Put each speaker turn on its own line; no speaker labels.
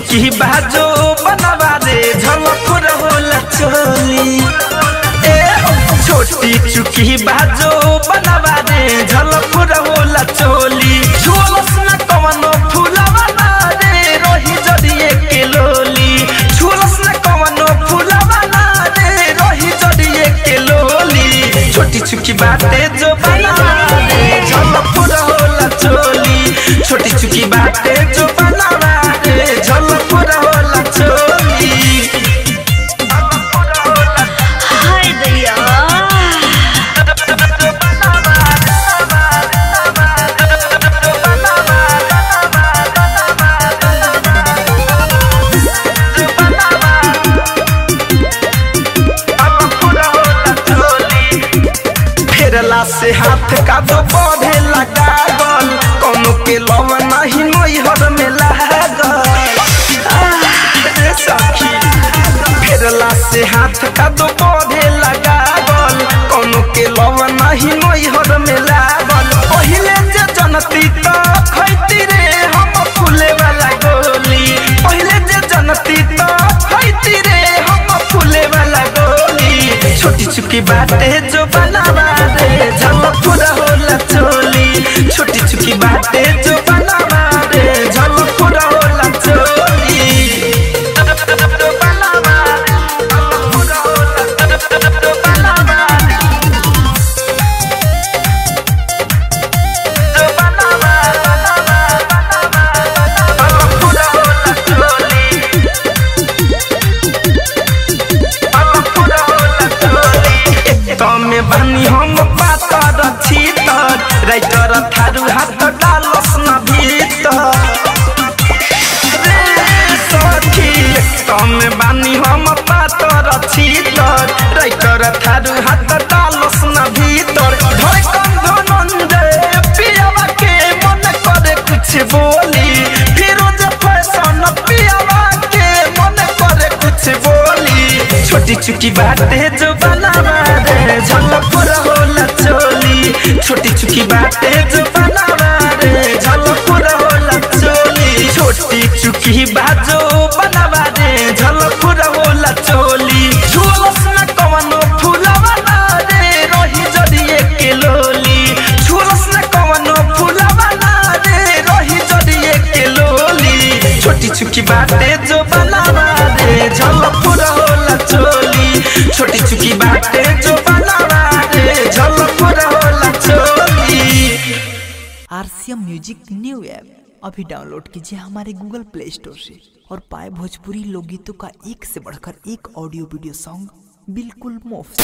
चुकी बाजो बनवा रे झलक रहोला चोली ए छोटी चुकी बाजो बनवा रे झलक रहोला चोली झोलस न कवनो फूलवा ना रे रही जड़िए के लोली झोलस न कवनो फूलवा ना रे रही जड़िए के लोली छोटी चुकी बाटे जो बनवा रे झलक रहोला चोली छोटी चुकी बाटे जो बनवा रे झलक रहोला चोली
हाय दैया
फेरला से हाथ का दो बढ़े लगा गल कोनो के लव नहीं नैहर में लागल आह, रे सखी फेरला से हाथ का दो बढ़े लगा गल कोनो के लव नहीं नैहर में लागल पहिले जे जनती तो खैती रे हम फूले वाला गोली पहिले जे जनती तो खैती रे हम फूले वाला गोली छोटी चुकी बाटे जो बनावा रे झलक होला चोली छोटी चुकी बाटे जो बनावा रे झलक होला चोली तमे बानी हम पातर छीतर राइटर थारू हाथ डालस न भीतर रे सखी तमे बानी हम पातर छीतर राइटर थारू हाथ डालस न भीतर धड़कन धनंजय पियावा के मन करे कुछ बोली फिरोज फैशन पियावा के मन करे कुछ बोली छोटी चुकी बातें जो बनावा रे झलक होला चोली छोटी चुकी बातें जो बनावा रे झलक होला चोली छोटी चुकी बाजो बनावा रे झलक होला चोली झोलस न कवनो फूलवा ना रे रही जड़िए के लोली झोलस न कवनो फूलवा ना रे रही जड़िए के लोली छोटी चुकी बातें जो बनावा रे झलक होला चोली छोटी चुकी बातें जो बनावा रे झलक होला चोली
आरसीएम म्यूजिक न्यू ऐप अभी डाउनलोड कीजिए हमारे गूगल प्ले स्टोर से और पाए भोजपुरी लोकगीतों का एक से बढ़कर एक ऑडियो वीडियो सॉन्ग बिल्कुल मुफ्त